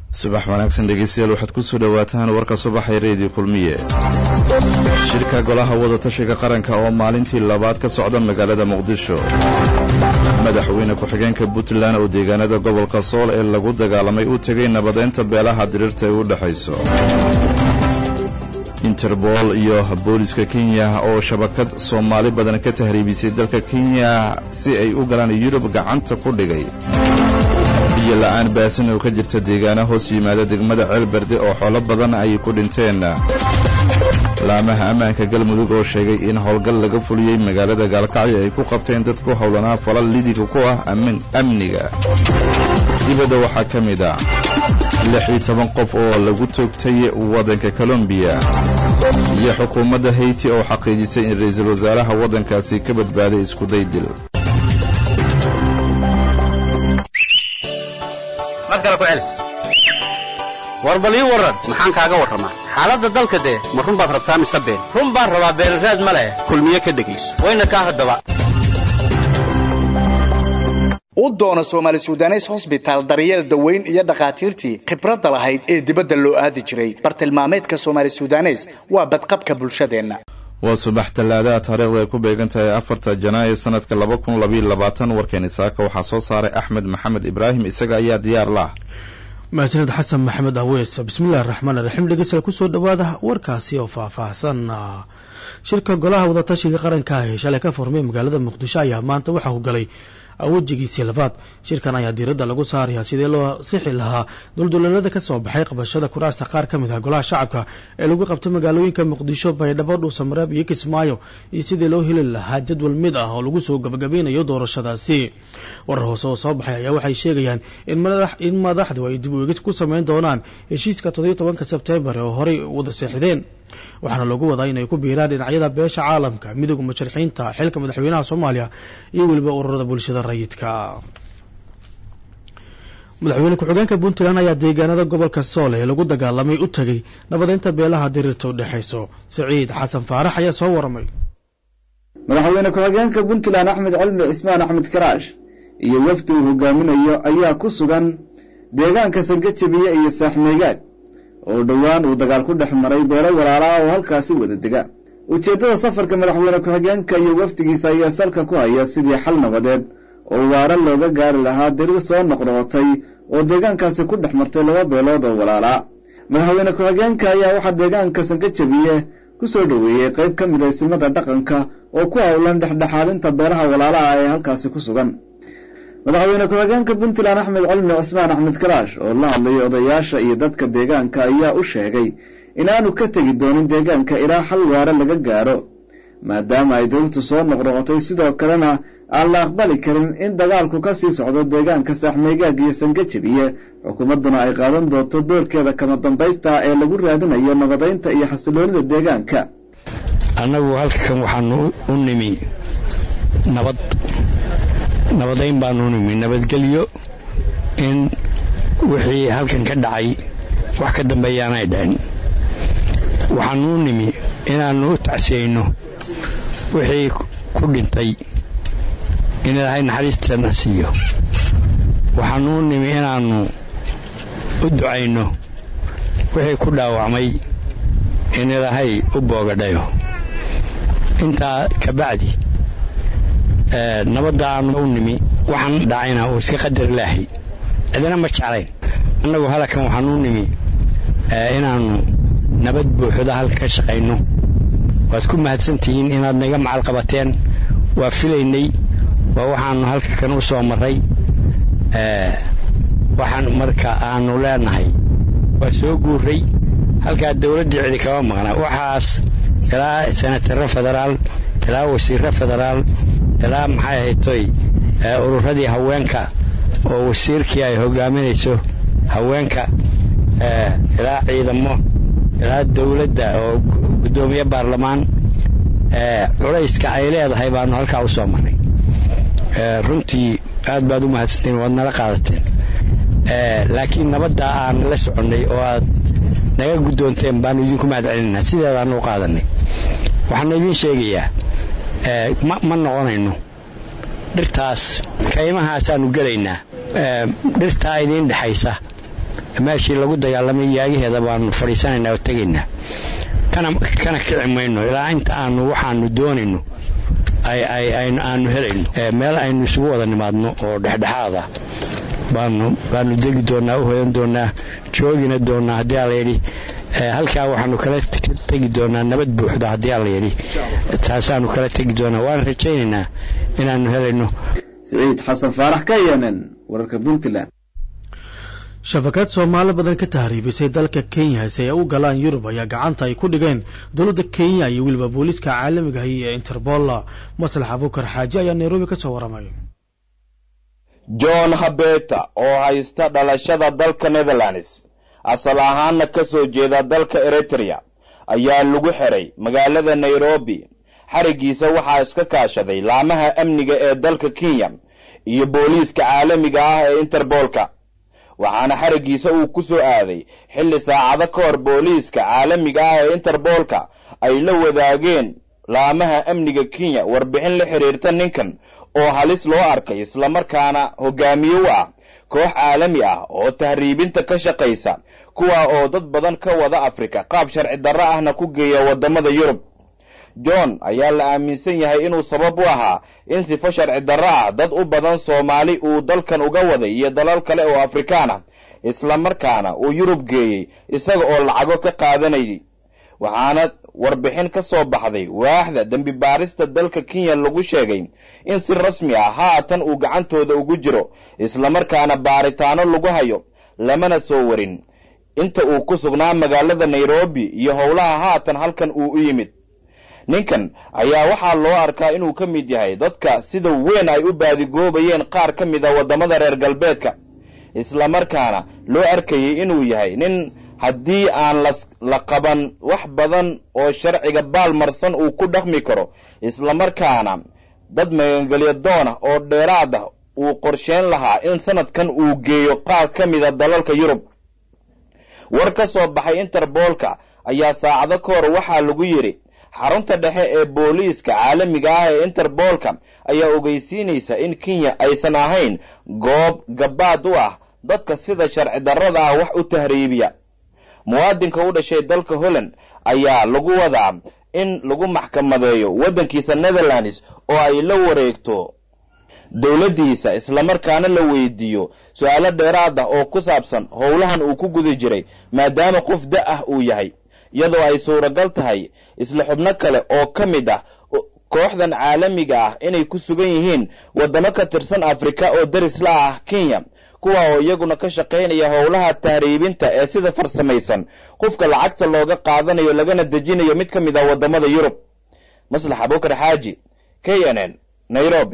subax wanaagsan dhegeystayaal waxaad ku soo dhowaataan warka subaxay reediyo kulmiye shirka golaha wadatashiga qaranka oo maalintii labaad ka socda magaalada muqdisho madaxweyne ku-xigeenka puntland oo deegaanada gobolka sool ee lagu dagaalamay u tegay nabadeynta beelaha diriirta ay u dhexayso interbool iyo booliska kenya oo shabakad soomaali badan ka tahriibisay dalka kenya si ay u galaan yurub gacanta ku dhigay biyo la-aan baasan oo ka jirta deegaana hoos yimaada degmada ceelberde oo xoolo badan ay ku dhinteen laamaha ammaanka galmudug oo sheegay in howlgal laga fuliyey magaalada gaalkacyo ay ku qabteen dad ku howlanaa falal lidiga ku ah amniga dibadda waxaa ka mid ah lix iyo toban qof oo lagu toogtay waddanka colombiya iyo xukuumadda hayti oo xaqiijisay in ra-iisul wasaaraha waddankaasi ka badbaaday iskuday dil war bal ii warran maxaan kaaga warramaa xaaladda dalka dee ma run baad rabtaa mise been run baan rabaa beenraad ma leh kulmiye ka dhegayso wayna kaa haddaba u doona soomaali sudanes hosbitaal daryeel daweyn iyo dhakhaatiirtii khibradda lahayd ee dibadda loo aadi jiray bartilmaameedka soomaali sudanes waa badqabka bulshadeenna waa subax tallaadaha taariikhda ay ku beegan tahay afarta janaayo sanadka laba kun labayo labaatan warkeeni saaka waxaa soo saaray axmed maxamed ibraahim isaga ayaa diyaar lah mahadsaned xasan maxamed aweys bismillahi raxmaan raxiim dhegeystayaal kusoo dhawaada warkaasi oo faahfaahsan shirka golaha wadatashiga qaranka ee shalay ka furmay magaalada muqdisho ayaa maanta waxa uu galay wejigiisii labaad shirkan ayaa diiradda lagu saarayaa sidee loo sixi lahaa dulduleelada ka soo baxay qabashada kuraasta qaar ka mid ah golaha shacabka ee lagu qabtay magaalooyinka muqdisho baydhabo dhuusamareeb iyo kismaayo iyo sidii loo heli lahaa jadwal mid ah oo lagu soo gabagabeynayo doorashadaasi warar hoose oo soo baxay ayaa waxay sheegayaan in madaxdu ay dib u eegis ku sameyn doonaan heshiiska toddobiyo tobanka sebtembar oo horey wada seexdeen waxaana lagu wadaa inay ku biiraan dhinacyada beesha caalamka midooda musharixiinta xilka madaxweynaha soomaaliya iyo weliba ururada bulshada rayidka madaxweyne ku-xigeenka puntland ayaa deegaanada gobolka sool ee lagu dagaalamay u tegay nabadeynta beelaha diriirta u dhexayso siciid xasan faarax ayaa soo waramay madaxweyne ku-xigeenka puntland axmed cilmi cismaan axmed karaash iyo wafdi uu hogaaminayo ayaa ku sugan deegaanka sangajabiye iyo saaxmeegaag oo dhowaan uu dagaal ku dhex maray beelo walaalaa oo halkaasi wada dega ujeeddada safarka madaxweyne ku-xigeenka iyo wafdigiisa ayaa salka ku haya sidii xal nabadeed oo waara looga gaari lahaa dariir soo noqnoqotay oo deegaankaasi ku dhex martay laba beelood oo walaalaa madaxweyne ku-xigeenka ayaa waxaa deegaanka sangajabiye ku soo dhoweeyey qayb ka mid aysimada dhaqanka oo ku howlan dhexdhexaadinta beelaha walaalaha ee halkaasi ku sugan madaxweyne ku-xigeenka puntland axmed cilmi cismaan axmed karaash oo la hadlayay odayaasha iyo dadka deegaanka ayaa u sheegay inaanu ka tegi doonin deegaanka ilaa xal waare laga gaaro maadaama ay dawladtu soo noqnoqotay sidoo kalena aan la aqbali karin in dagaalku ka sii socdo deegaanka saaxmeegaag iyo sangajabiye xukuumadduna ay qaadan doonto doorkeeda kama dambaysta ee lagu raadinayo nabadaynta iyo xasiloonida deegaanka annagu halkan waxaanu u nimi nabad nabadayn baanu nimi nabadgelyo in wixii halkan ka dhacay wax ka dambeeyaanay dhicin waxaanuu nimi inaannu u tacsiyeyno wixii ku dhintay in ilaahay naxariisteedna siiyo waxaanuu nimi inaannu u ducayno wixii ku dhaawacmay in ilaahay u boogadhayo intaa ka bacdi nabadda aanu u nimi waxaan dhacayna uu iska qadar ilaahay cidina ma jeclayn annagu halakan waxaan u nimi inaannu nabad buuxda halka ka shaqayno waad ku mahadsantihiin inaad naga macal qabateen waa filaynay waa waxaannu halka kan u soo marray waxaan marka aanu leenahay waa soo guuray halkaa dawladdii cidi kama maqnaa waxaas ilaa senataro federaal ilaa wasiirro federaal ilaa maxay ahaytoy ururadii haweenka oo wasiirkii ay hogaaminayso haweenka ilaa ciidamo ilaa dawladda oo guddoomiye baarlamaan culayska ay leedahay baanu halkaa u soo marray runtii aad baad u mahadsanteen waad nala qaadateen laakiin nabadda aan la soconnay oo aad naga guddoonteen baanu idinku mahad celinaynaa sideedaanu u qaadanay waxaanu idiin sheegayaa ma noqonayno dhirtaas kaymahaasaanu gelaynaa dhirtaa idiin dhexaysa meeshii lagu dagaalamay yaagaheeda baanu fadhiisanaynaa oo tegaynaa kana kana kici mayno ilaa inta aanu waxaanu doonayno aanu helayno meel aynu isugu wada nimaadno oo dhexdhexaada baanu baanu degi doonaa u hoyan doonaa joogina doonaa haddii alla yidhi halkaa waxaanu kala tegi doonaa nabad buuxda haddii alla yidhi taasaanu kala tegi doonaa waan rajaynaynaa inaanu helayno siciid xasan faarax ka yeenen wararka puntland shabakad soomaali badan ka tahriibisay dalka kenya si ay u galaan yurub ayaa gacanta ay ku dhigeen dowladda kenya iyo weliba booliiska caalamiga ahi ee interbola maslax abukar xaaji ayaa nairobi ka soo waramay john habeta oo haysta dhalashada dalka netherlands asal ahaanna ka soo jeeda dalka eritrea ayaa lagu xiray magaalada nairobi xarigiisa waxaa iska kaashaday laamaha amniga ee dalka kenya iyo booliiska caalamiga ah ee interboolka waxaana xarigiisa uu ku soo aaday xilli saacado ka hor booliiska caalamiga ah ee interboolka ay la wadaageen laamaha amniga kenya warbixin la xidhiirta ninkan oo halis loo arkay islamarkaana hogaamiye u ah koox caalami ah oo tahriibinta ka shaqaysa kuwa oo dad badan ka wada afrika qaab sharci darro ahna ku geeya waddamada yurub john ayaa la aaminsan yahay inuu sabab u ahaa in sifo sharci darro ah dad u badan soomaali uu dalkan uga waday iyo dalal kale oo afrikaan ah islamarkaana uu yurub geeyey isaga oo lacago ka qaadanayay waxaana warbixin ka soo baxday waaxda dembi baarista dalka kenya lagu sheegay in si rasmi ah haatan uu gacantooda ugu jiro islamarkaana baaritaano lagu hayo lamana soo warin inta uu ku sugnaa magaalada nairobi iyo howlaha haatan halkan uu u yimid ninkan ayaa waxaa loo arkaa inuu ka mid yahay dadka sida weyn ay u baadigoobayeen qaar ka mid a waddamada reer galbeedka islamarkaana loo arkayay inuu yahay nin haddii aan la qaban wax badan oo sharciga baalmarsan uu ku dhaqmi karo islamarkaana dad magangelyo doonah oo dheeraad ah uu qorsheyn lahaa in sanadkan uu geeyo qaar ka mida dalalka yurub war ka soo baxay interboolka ayaa saacado ka hor waxaa lagu yidhi xarunta dhexe ee booliiska caalamiga ah ee interboolka ayaa ogeysiinaysa in kenya aysan ahayn goob gabaad u ah dadka sida sharci darrada ah wax u tahriibiya muwaadinka u dhashay dalka holland ayaa lagu wadaa in lagu maxkamadeeyo waddankiisa netherlands oo ay la wareegto dowladdiisa islamarkaana la weydiiyo su-aalo dheeraad ah oo ku saabsan howlahan uu ku guda jiray maadaama qof da ah uu yahay iyadoo ay suuragal tahay isla xubno kale oo ka mid ah kooxdan caalamiga ah inay ku sugan yihiin waddamo ka tirsan afrika oo daris la ah kenya kuwa oo iyaguna ka shaqaynaya howlaha tahriibinta ee sida farsamaysan qofka lacagta looga qaadanayo lagana dejinayo mid ka mid ah waddamada yurub maslax abukar xaaji k n n nairobi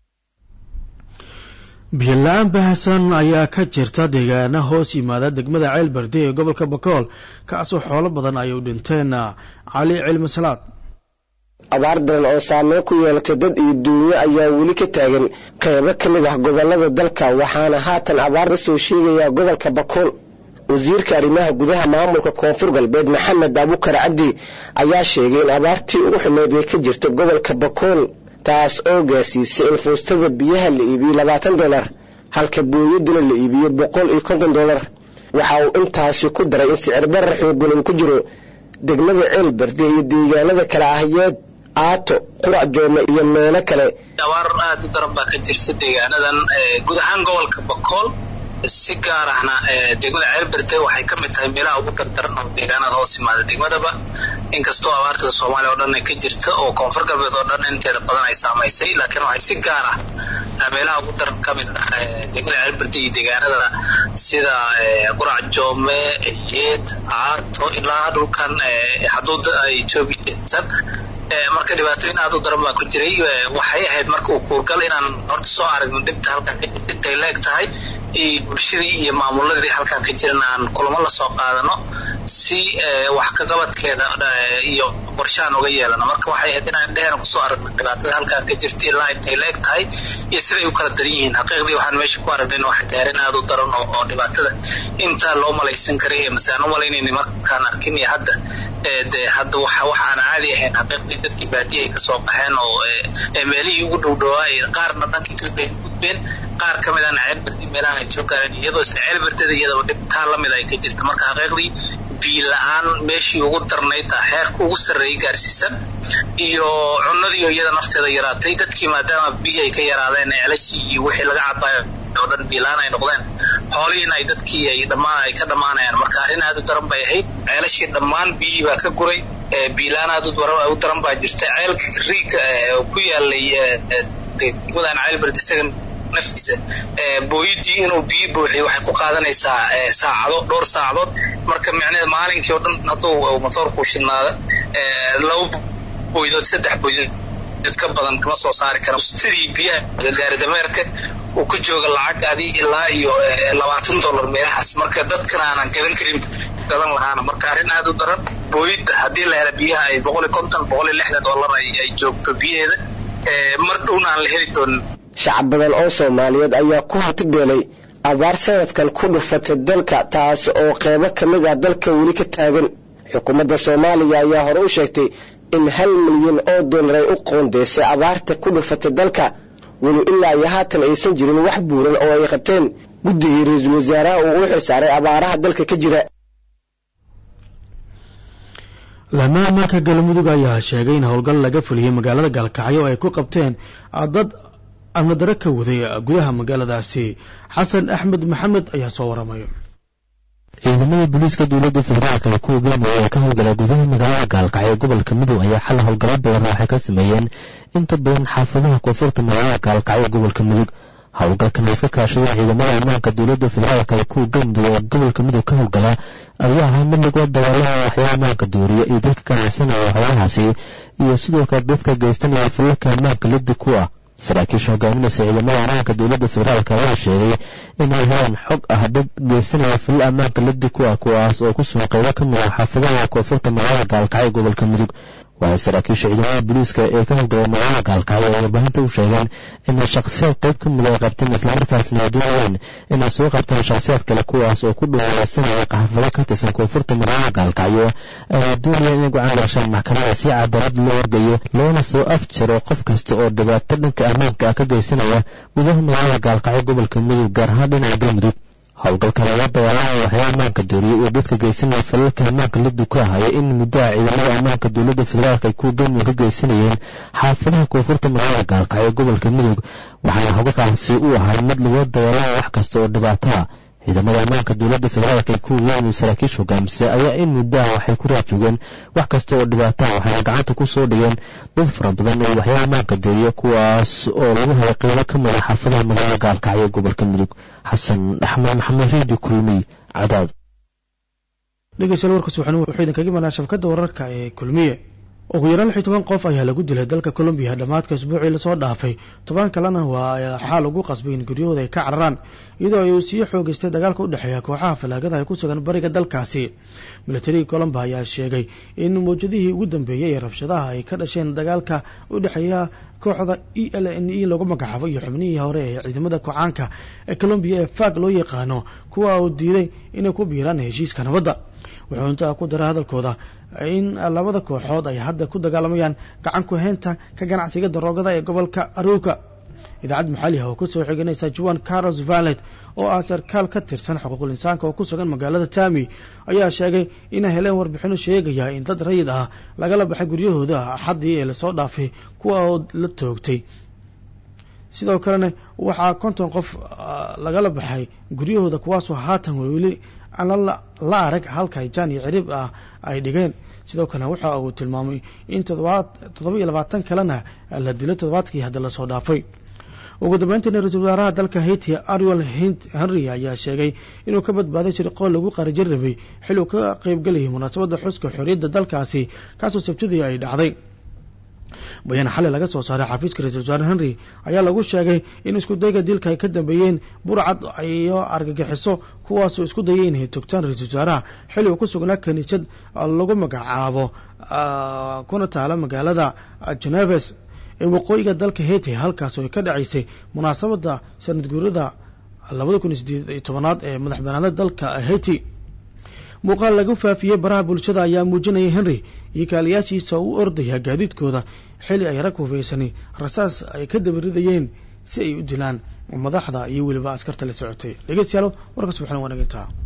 biyola-aan bahasan ayaa ka jirta deegaana hoos yimaada degmada ceel barde ee gobolka bakool kaasoo xoolo badan ay u dhinteen cali cilmi salaad abaar daran oo saameyn ku yeelatay dad iyo duunyo ayaa weli ka taagan qaybo ka mid ah gobolada dalka waxaana haatan abaar ka soo sheegayaa gobolka bakool wasiirka arrimaha gudaha maamulka koonfur galbeed maxamed abukar cabdi ayaa sheegay in abaartii ugu xumeyd ay ka jirta gobolka bakool taas oo gaarsiisay in fuustada biyaha la iibiyo labaatan dolar halka booyaduna la iibiyo boqol iyo konton dolar waxa uu intaasi ku daray in sicir barar xoogan uu ku jiro degmada ceel barde iyo deegaanada kale ahyeed aato qurac joome iyo meelo kale abaar aad u daran baa ka jirta deegaanadan guud ahaan gobolka bakool si gaar ahna degmada ceelberde waxay ka mid tahay meelaha ugu dardaran oo deegaanada hoos yimaada degmadaba inkastoo abaarta soomaaliya oo dhan ay ka jirta oo koonfur galbeed oo dhan inteeda badan ay saamaysay laakiin waxay si gaar ah meelaha ugu daran ka mid ah degmada ceelberde iyo deegaanada sida qurac joome yeed aato ilaa dhulkan xuduuda etoobiya jirsan marka dhibaatooyin aad u daran baa ku jiray waxay ahayd marka uu kuurgal inaan horta soo aragno dhibta halkan intay leeg tahay bulshadii iyo maamuladii halkan ka jiran aan kulamo lasoo qaadano si wax ka qabadkeeda iyo qorshahan uga yeelano marka waxay ahayd inaan dhehena kusoo aragno dhibaatada halkan ka jirta ilaa intay leeg tahay iyo siday u kala daran yihiin xaqiiqdii waxaan meesha ku aragnay in wax gaarin aad u daran oo dhibaatada intaa loo malaysan karay mase aan u malaynayna markaan arkin iyo hadda de hadda waxa waxaan caadi ahayn xaqiiqdii dadkii baadiya ay kasoo baxeen oo meelihii ugu dhowdhowaa qaarna dhanka etoobiya ay gudbeen qaar ka mid ahna ceelberdi meelahan ay soo gaareen iyadoo isla ceelberdada iyadaba dhibtaa lamid ay ka jirta marka xaqiiqdii biyo la-aan meeshii ugu darnayd taa xeerka ugu sarreeyay gaarsiisan iyo cunnadii iyada nafteeda yaraatay dadkii maadaama biyo ay ka yaraadeen ceelashii iyo wixii laga cabaayo oo dhan biilaan ay noqdeen xoolihiina ay dadkii ay dhammaan ay ka dhammaanayaan marka arrin aad u daran bay ahayd ceelashii dhammaan biyihii baa ka guray biilaan aad u daran baa jirta ceelka riiga oo ku yaalay degmadan ceelberd isaga naftiisa booyidii inuu biyo buuxiyo waxay ku qaadanaysaa saacado dhowr saacadood marka micnaheed maalinkii oo dhan hadduu motoorku shidnaada laba booydood saddex booydood ka badan kama soo saari kara sidii biyaha gaari dameerka uu ku jooga lacag adi ilaa iyo labaatan dollar meelahaas marka dadkana aanan gadan karin gadan lahaana marka arrin aad u daran booyidda haddii la hela biyaha ay boqol iyo konton boqol iyo lixdan dollar ay joogto biyaheeda mar dhowna aan la heli doonin shacab badan oo soomaaliyeed ayaa ku hantibeelay abaar sanadkan ku dhufatay dalka taas oo qeybo ka mid ah dalka weli ka taagan xukuumadda soomaaliya ayaa hore u sheegtay in hal milyan oo dollar ay u qoondeysay abaarta ku dhufatay dalka weli ilaa iyo haatan aysan jirin wax buuran oo ay qabteen guddigii ra-iisul wasaaraha uu u xilsaaray abaaraha dalka ka jira laamaha maanka galmudug ayaa sheegay in howlgal laga fuliyey magaalada gaalkacyo oo ay ku qabteen dad amnadaro ka waday gudaha magaaladaasi xasan axmed maxamed ayaa soo waramaya ciidamada booliiska dowladda federaalk ee kuwa galmudug ee ka howlgala gudaha magaalada gaalkacyo gobolka midoob ayaa xal howlgalo badan waxay ka sameeyeen inta badan xaafadaha koonfurta magaalada gaalkacyo gobolka mudug howlgalkan iska kaashada ciidamada ammaanka dowladda federaalk ee kuwa galmudug ee gobolka midoob ka howlgala ayaa ahaa mid lagula dagaalama waxyaaba ammaanka dooriya iyo dadka ganacsanaya waxyaabahaasi iyo sidoo kale dadka geystanaya falalka ammaanka liddi ku ah saraakiisha hogaaminaysa ciidamada ammaanka dowladda federaalk ayaa sheegay inay helaan xog ah dad geysanaya falal ammaanka liddi ku ah kuwaas oo ku sugan qaybo ka mid ah xaafadaha koonfurta magaalada gaalkacyo gobolka mudug waxay saraakiisha ciidamada booliiska ee ka howlgala magaalada gaalkacyo ay warbaahinta u sheegeen inay shakhsiyaad qayb ka mid ay qabteen islamarkaasna ay doonayeen inay soo qabtaan shakhsiyaad kale kuwaas oo ku dhawaaleysanaya xaafado ka tirsan koonfurta magaalada gaalkacyo ay doonayeen inay gacan gashaan maxkamada si cadaalad loo wargayo loona soo afjaro qof kasta oo dhibaato dhanka ammaanka ah ka geysanaya gudaha magaalada gaalkacyo gobolka mudug gaar ahaan dhinaca galmudug howlgalka laga dagaalamaya waxyaa ammaanka dooriyay iyo dadka geysanaya falalka ammaanka liddu ka ahaya in muddaha ciidamada ammaanka dowladda federaalk ay kuwa galmudug ka geysanayeen xaafadaha koonfurta magaalada gaalkacyo gobolka mudug waxaana howlgalkaasi u ahay mid lagula dagaalamaya wax kasta oo dhibaato ah ciidamada ammaanka dowladda federaalk ee kuwa galmudug saraakiisha hogaamisa ayaa in muddaha waxay ku raadjoogeen wax kasta oo dhibaato ah waxayna gacanta ku soo dhigeen dad fara badan oo waxyaa ammaanka dooriya kuwaas oo lagu helay qeybo ka mid a xaafadaha magaalada gaalkacyo gobolka mudug xasan axmed maxamed redio kulmiy cadaad dhegeystayaal warkaas waxaan wuxuu idinkaga imanaa shabkadda wararka ee kulmiye ugu yaraan lix iyo toban qof ayaa lagu dilay dalka colombiya dhammaadka isbuucii lasoo dhaafay toban kalena waa xaal ugu qasbay in guryahooda ay ka cararaan iyadoo ay sii xoogeystay dagaalka u dhexeeya kooxaha falaagada ay ku sugan bariga dalkaasi milatarigii colomba ayaa sheegay in mawjadihii ugu dambeeyey ee rabshadaha ay ka dhasheen dagaalka u dhexeeya kooxda e l n e lagu magacaabo iyo xubnihii hore ee ciidamada kocaanka ee colombiya ee fag loo yaqaano kuwa uu diiday inay ku biiraan heshiiska nabadda wuxuu intaa ku daray hadalkooda in labada kooxood ay hadda ku dagaalamayaan gacan ku haynta ka ganacsiga daroogada ee gobolka aruuka idaacad maxali ah oo kusoo xiganaysa juan carlos vallet oo ah sarkaal ka tirsan xuquuqul insaanka oo ku sugan magaalada tami ayaa sheegay inay heleen warbixino sheegaya in dad rayid ah lagala baxay guryahooda axaddii ee lasoo dhaafay kuwa oo la toogtay sidoo kalena waxaa konton qof lagala baxay guryahooda kuwaasoo haatan weli aan la arag halka jaan iyo cirib ah ay dhigeen sidoo kale waxa uu tilmaamay in toddoba iyo labaatan kalena la dilay toddobaadkii hadda lasoo dhaafay ugu dambeyntiina ra-iisul wasaaraha dalka haiti ariel henry ayaa sheegay inuu ka badbaaday shirqool lagu qarijin rabay xil uu ka qeybgelayay munaasabadda xuska xorriyadda dalkaasi kaasoo sabtidii ay dhacday bayaan xalay laga soo saaray xafiiska ra-isul wasaare henry ayaa lagu sheegay in isku dayga dilka ay ka dambeeyeen burcad iyo argagixiso kuwaasoo isku dayay inay togtaan ra-isul wasaaraha xilli uu ku sugnaa kiniisad lagu magacaabo kuna taala magaalada geneves ee waqooyiga dalka haiti halkaas oo ay ka dhacaysay munaasabadda sanad guurada labada kun iyo sideed iyo tobanaad ee madax banaanada dalka haiti muuqaal lagu faafiyey baraha bulshada ayaa muujinaya henry iyo kaaliyaashiisa u ordaya gaadiidkooda xili ay rag hufeysani rasaas ay ka dabaridayeen si ay u dilaan madaxda iyo weliba askarta la socotay dhegeystayaal warka subaxna waa nagintaa